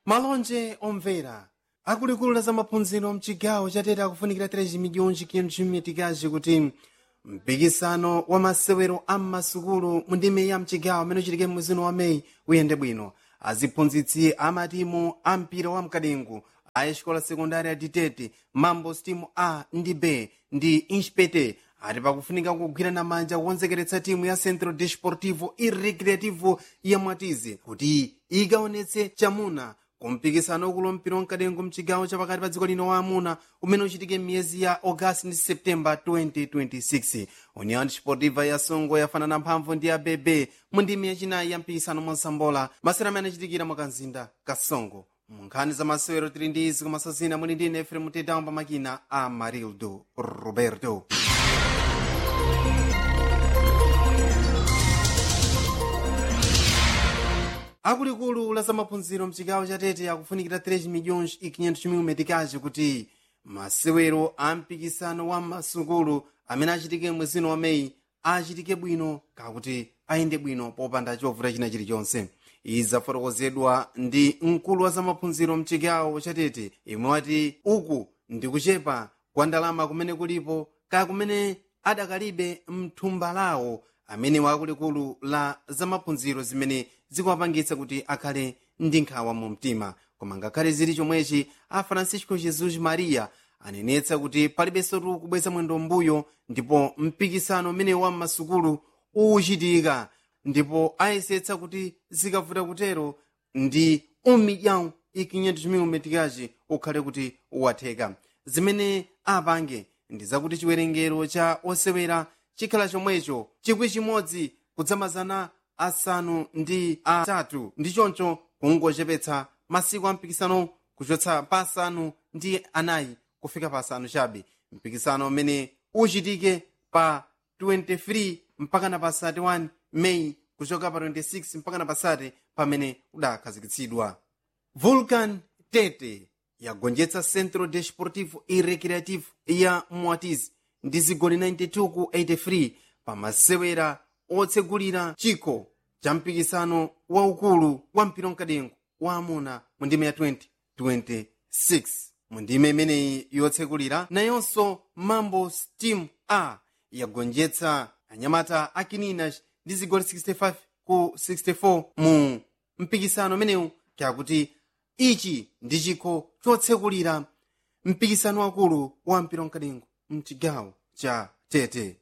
malonje omvera akuluakulu la zamaphunziro mchigawo chatete akufunikira 3 miliyoni chimitigazi kuti mpikisano wa masewero a m'masukulu mu ndime ya mchigawo amene uchitike mwezi wa meyi uyende bwino aziphunzitsi amatimu a mpira wa mkadengu a escola sekundari ya ditete mambo stimu a ndi b ndi inspete ati pakufunika kugwirana manja kukonzekeretsa timu ya centro desportivo e recreativo ya mwatizi kuti ikaonetse chamuna kumpikisano ukulu mpira wamkadengu mchigawo chapakati pa dziko lino wa amuna umene uchitike m'miyezi ya augasti ndi septemba 2026 union sportiva ya songo yafanana mphamvu ndi abebe mu ndimi yachinayi ya mpikisano monsambola masewero amene achitikira mu kanzinda kasongo mu nkhani za masewero tili ndi izi kumasazina muli ndi efrem tedawo pa makina a marildo roberto akuluakulu la zamaphunziro mchigawo chatete akufunikira 3 miliyoni 500 metikazi kuti masewero a mpikisano wa masukulu amene achitike mwezi wa meyi achitike bwino kakuti ayende bwino popanda chovuta china chilichonse izi zafotokozedwa ndi mkulu wa zamaphunziro mchigawo chatete imwe wati uku ndi kuchepa kwa ndalama kumene kulipo kaya kumene adakalibe mthumba lawo amene wakuluakulu la zamaphunziro zimene zikuwapangitsa kuti akhale ndi nkhawa mu mtima koma ngakhale zili chomwechi a francisco jesus maria anenetsa kuti palibenso tu kubweza mwendo mbuyo ndipo mpikisano umene wa m'masukulu uchitika ndipo ayesetsa kuti zikavuta kutero ndi umilhão e 500 mil metikazi ukhale kuti uwatheka zimene apange ndi zakuti chiwerengero cha osewera chikhala chomwecho chikwi chimodzi kudzamazana asanu ndi atatu ndi choncho kungochepetsa masiku a mpikisano kuchotsa pa asanu ndi anayi kufika pa asanu chabe mpikisano umene uchitike pa 23 mpakana pa 31 meyi kuchoka pa 26 mpakana pa 30 pamene udakhazikitsidwa vulcan tete yagonjetsa centro desportivo e recreativo ya mwatizi ndi zigoli 92 ku 83 pamasewera otsegulira chikho cha mpikisano waukulu wa mpira wamkadengu wa amuna mu ndime ya 2026 mu ndime imeneyi yotsegulira nayonso mambo steam a yagonjetsa anyamata akininas ndi zigoli 65 ku 64 mu mpikisano umenewu kakuti ichi ndi chikho chotsekulira mpikisano wakulu wa mpira wamkadengu mchigawo cha tete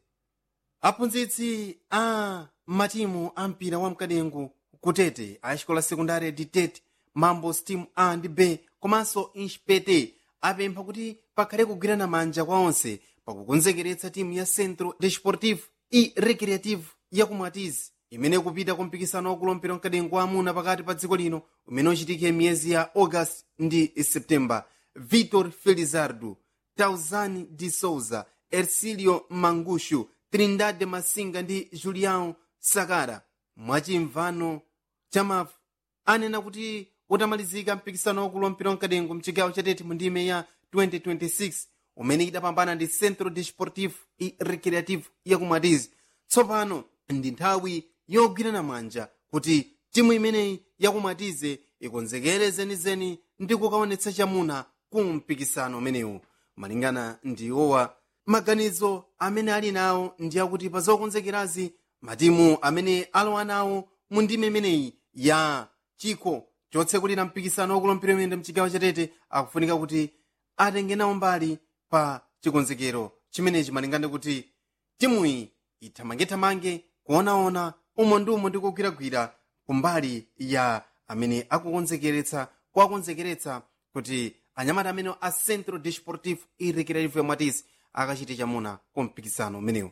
aphunzitsi a matimu a mpira wa mkadengu kutete a xikola sekundari di tete mambo steam a ndi b komanso inspete apempha kuti pakhale kugwirana manja kwa onse pakukonzekeretsa timu ya centro desportivo e recreativo ya kumwatizi imene kupita ku mpikisano wakulu mpira wamkadengu wa amuna pakati pa dziko lino umene uchitike miyezi ya august ndi septemba vitor felizardo tauzani de souza ercilio mangushu trindade masinga ndi julião sakara mwachimvano chamafu anena kuti utamalizika mpikisano wakulu wa mpira wamkadengu mchigawo chatete mu ndime ya 2026 umene idapambana ndi centro desportivo e recreativo yakumwatizi tsopano ndi nthawi yogwirana manja kuti timu imeneyi yakumwatize ikonzekere zenizeni ndi kukaonetsa chamuna ku mpikisano umenewu malingana ndi iwowa maganizo amene ali nawo ndi akuti pa zokonzekerazi matimu amene alowa nawo mu ndime imeneyi ya chikho chotsekulira mpikisano wakulu mpira wamiyendo mchigawo chatete akufunika kuti atenge nawo mbali pa chikonzekero chimenechi malingana kuti timuyi ithamangethamange kuonaona umo ndi umo ndi kugwiragwira kumbali ya amene akukonzekeretsa kuwakonzekeretsa kuti anyamata amene a centro desportivo e recreativo yamwatisi akachite chamuna ku mpikisano umenewu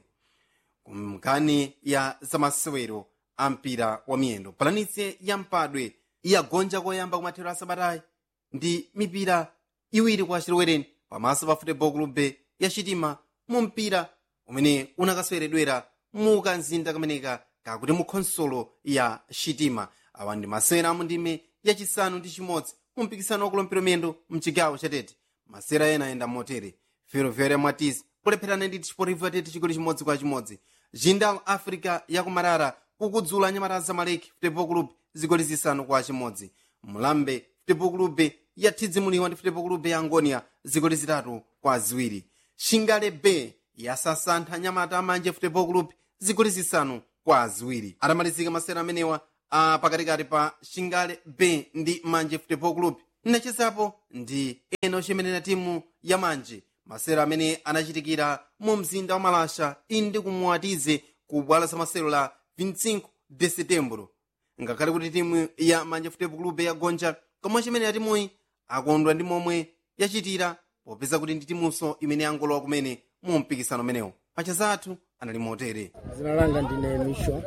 kumkani ya zamasewero a mpira wa miyendo palanitse ya mpadwe iyagonja koyamba kumathero a sabatayi ndi mipira iwiri kwa chilowereni pamaso pa football club ya chitima mu mpira umene unakaseweredwera mu kanzinda kameneka kakuti mu khonsolo ya chitima awa ndi masewera amu ndime yachisanu ndi chimodzi mu mpikisano wakulu mpira miyendo mchigawo chatete masewera ena ayenda motere ferroviária mwatisi polepherana ndi chiportivo tete chigoli chimodzi kwa chimodzi jindal africa yakumarara kukudzula anyamata zamaleki football club zigoli zisanu kwa chimodzi mulambe futebol clube yathidzimuliwa ndi futebol clube ya angonia zigoli zitatu kwa ziwiri shingale b yasasantha nyamata amanje futebol club zigoli zisanu kwa ziwiri atamalizika masera amenewa a pakatikati pa shingale b ndi manje futebol club nachezapo ndi ena ochemerera timu ya manje masero amene anachitikira mu mzinda wa malasha indi kumuwatize ku bwalo la masero la 25 de setembro ngakhale kuti timu ya manje futebol club yagonja komwe chimenera timuyi akondwa ndi momwe yachitira popeza kuti ndi timunso imene yangolowa kumene mu mpikisano umenewo pacha athu anali motere zina langa ndine misho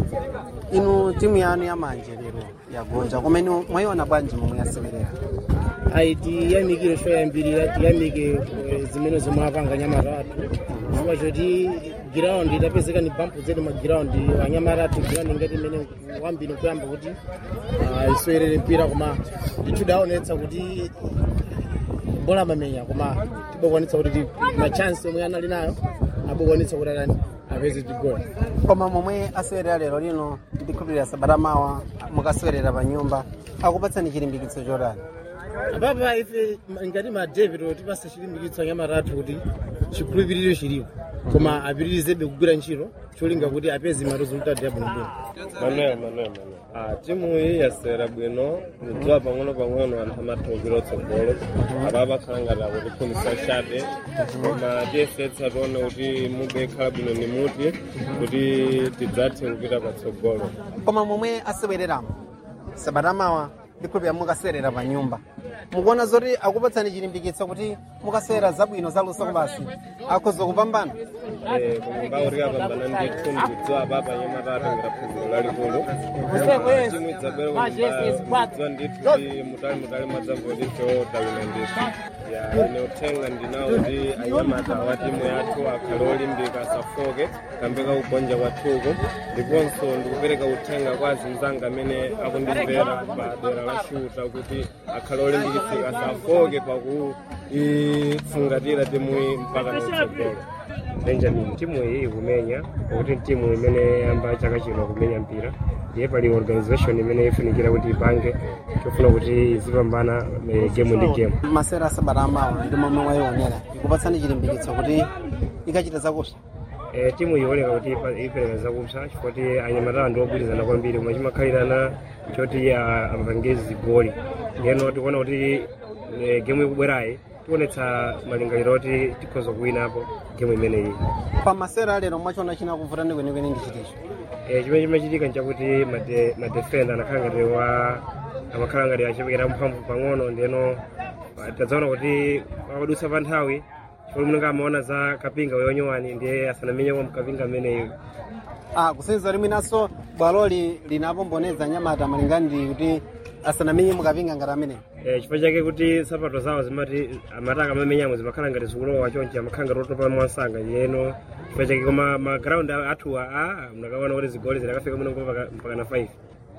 inu timu yanu yamanje lero yagonja kumene mwayiona bwanji momwe yasewerera ayi tiyamikire shoyambirira tiyamike eh, zimene zomwe apanga nyamata athu chifukwa choti giraundi idapezeka ni bampu zetu magiraundi anyamata athu giraundi ngati imene wambiri kuyamba kuti ah, isoyerere mpira koma tichudaonetsa kuti bola amamenya koma tibokwanitsa kuti ti- machansi omwe anali nayo abokwanitsa kuti atani apeze tigoli koma momwe asewerera lero lino ndikhulupirira sabata mawa mukasewerera pa nyumba akupatsani chilimbikitso chotani apapa ife ma- ngati ma david tipasa chilimbikitso anyamata athu kuti chikhulupiriro chilipo koma apitirizebe kugwira ntchito cholinga kuti apeze ma resultat yabwinobwino manuel manuel manuel ah, timu iyi yasewera bwino nidziwa pang'ono pang'ono anthu amathukira otsogolo apa pakhala ngati akutiphunzitsa chabe koma tiyesetsa tione kuti mude ikhala bwino ni muti kuti tidzathe kupita patsogolo koma momwe asewereramo sabata mawa ndikhulupirira mukasewerera pa nyumba mukuona zoti akupatsani chilimbikitso kuti mukasewera zabwino zaluso basi akhoza kupambana Eh, koma mbauri apambana ndithu ndikudziwa papa nyamata atengera phunziro lalikulu timu idzabwera kudziwa ndithu kuti mutali mutali mwadzangolito tawina ndithu ya ine uthenga ndinawo kuti anyamata wa timu yathu akhale olimbika asafoke kambeka kugonja kwathuku ndiponso ndikupereka uthenga kwa azinzanga amene akundimvera pa dera la shuta kuti akhale olimbikitsika asafoke pakuifungatira timuyi mpaka natsogolo benjamin timu iyi ikumenya pakuti timu imene yamba chaka chino kumenya mpira ndiye pali organization imene ifunikira kuti ipange chofuna kuti izipambana eh, game ndi game masera sabata amawa ndi momwe mwayionera ikupatsani chilimbikitso kuti ikachita zakupsa Eh, timu ioleka kuti ipa- ipereka zakupsa chifukwa anyamata ndi ogwirizana kwambiri koma chimakhalirana choti ah, apange zigoli ndiyeno tikuona kuti eh, game ikubwerayi tionetsa malingaliro oti tikhoza kuwinapo game imeneyi pa masera alero mwachiona chinakuvutani kwenikweni ndi chiticho Eh, chimene chimachitika nchakuti made- madefenda anakhala ngati wa amakhala ngati achepekera mphamvu pang'ono ndiyeno ah, tadzaona kuti akadutsa pa nthawi chifukwa munenge amaona za kapinga yonyowani ndiye asanamenye kwa mkapinga ameneyo ah kusenza liminanso bwaloli linapomboneza nyamata malingana ndi kuti asanamenye mukapinga ngati amene Eh, chifukwa chake kuti sapato zawo zimati amataka amamenyamo zimakhala ngati zikulowa chonchi amakhala ngati otopa mwansanga yeno chifukwa chake koma magrawundi athuwa a mnakaona kuti zigoli zidakafika muno mpaka mpaka na 5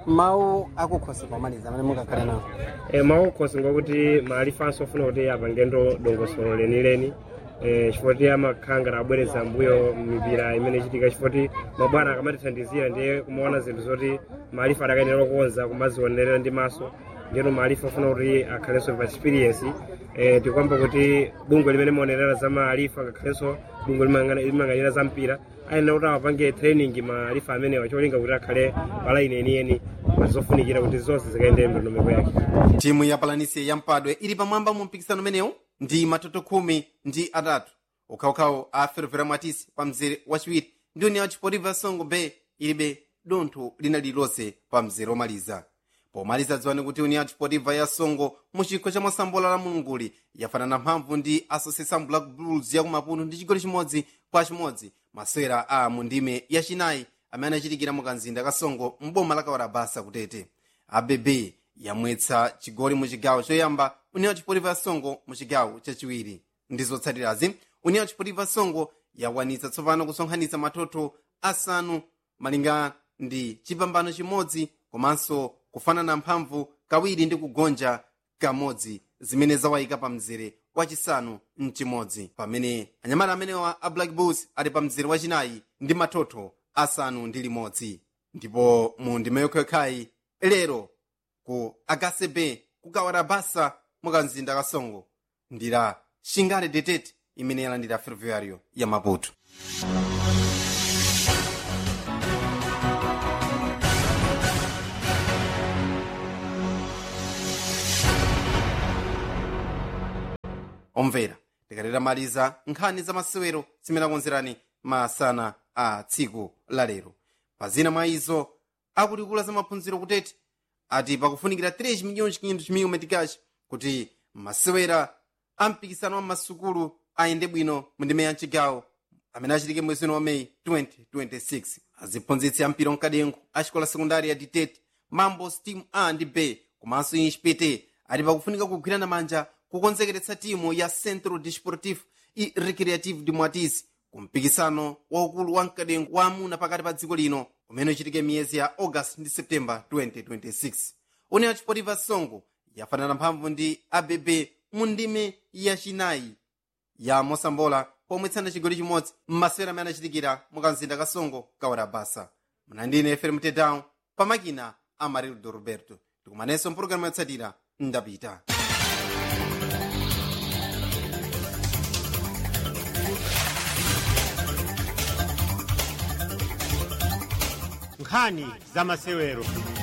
mawu akukhosi pomaliza amene mukakhale nawo e, maukhosi ngokuti maalifanso ofuna kuti apange ndo dongosolo lenileni e, chifukwa kuti amakhala ngati abwereza mbuyo mipira imene ichitika chifukwa kuti mabwana akamatithandizira ndiye kumaona zinthu zoti maalifa adakayenera kukonza kumazionerera ndi maso ndiyeno maalifa ofuna kuti akhalenso pa experience e, tikwamba kuti bungwe limene maonerera za maalifa ngakhalenso bungwe limang'anira za mpira ayenera kuti awapange training maalifa amenewa cholinga kuti akhale palaini yeniyeni zofunikira kuti zonse zikayendere ndondomeko yake timu ya palanisia ya mpadwe ili pamwamba mu mpikisano umenewu ndi matoto khumi ndi atatu ukhawukhawu a fervera mwatisi pa mzere wachiwiri ndi union chipotiva songo bay ilibe dontho lina lililonse pa mzere omaliza pomaliza dziwani kuti union chipotiva ya songo mu chikho cha mosambola la mulunguli yafanana mphamvu ndi association black bulls ya kumapuno ndi chigoli chimodzi kwa chimodzi masewera a mu ndime yachinayi amene anachitikira mu kanzinda ka songo mboma la kawarabasa kutete abb yamwetsa chigoli mu chigawo choyamba union chipotiva songo mu chigawo chachiwiri ndi zotsatirazi union chipotiva songo yakwanitsa tsopano kusonkhanitsa matoto asanu malinga ndi chipambano chimodzi komanso kufanana mphamvu kawiri ndi kugonja kamodzi zimene zawayika pa mzere wachisanu mchimodzi pamene anyamata amenewa a black bulls ali pa mzere wachinayi ndi matoto asanu ndi limodzi ndipo mu ndime yokhayokhayi lero ku akcb kukawala basa mukamzinda kasongo ndira shingale detete imene yalandira ferroviario ya maputo omvera tikalera maliza nkhani za masewero zimene akonzerani masana a tsiku la lero pazina mwa izo akulikula za maphunziro kutete ati pakufunikira 3 milhões 500 mil meticais kuti masewera a mpikisano wa masukulu ayende bwino mu ndime ya mchigawo amene achitike mwezi wa meyi 2026 aziphunzitsi a mpira mkadengo a xikola sekundari ya ditete mambos team a ndi b komanso inspete ati pakufunika kugwirana manja kukonzekeretsa timu ya centro desportivo e recreativo de mwatizi ku mpikisano waukulu wa mkadengo wa amuna pakati pa dziko lino umene uchitike miyezi ya august ndi september 2026 une achipotiva songo yafanana mphamvu ndi abb mu ndime yachinayi ya mosambola pomwetsana chigoli chimodzi m'masewera amene anachitikira mukamzinda kasongo kawara basa mnandine fm tedown pamakina amarildo roberto tikumanenso mpulogalamu yotsatira ndapita nkhani za masewero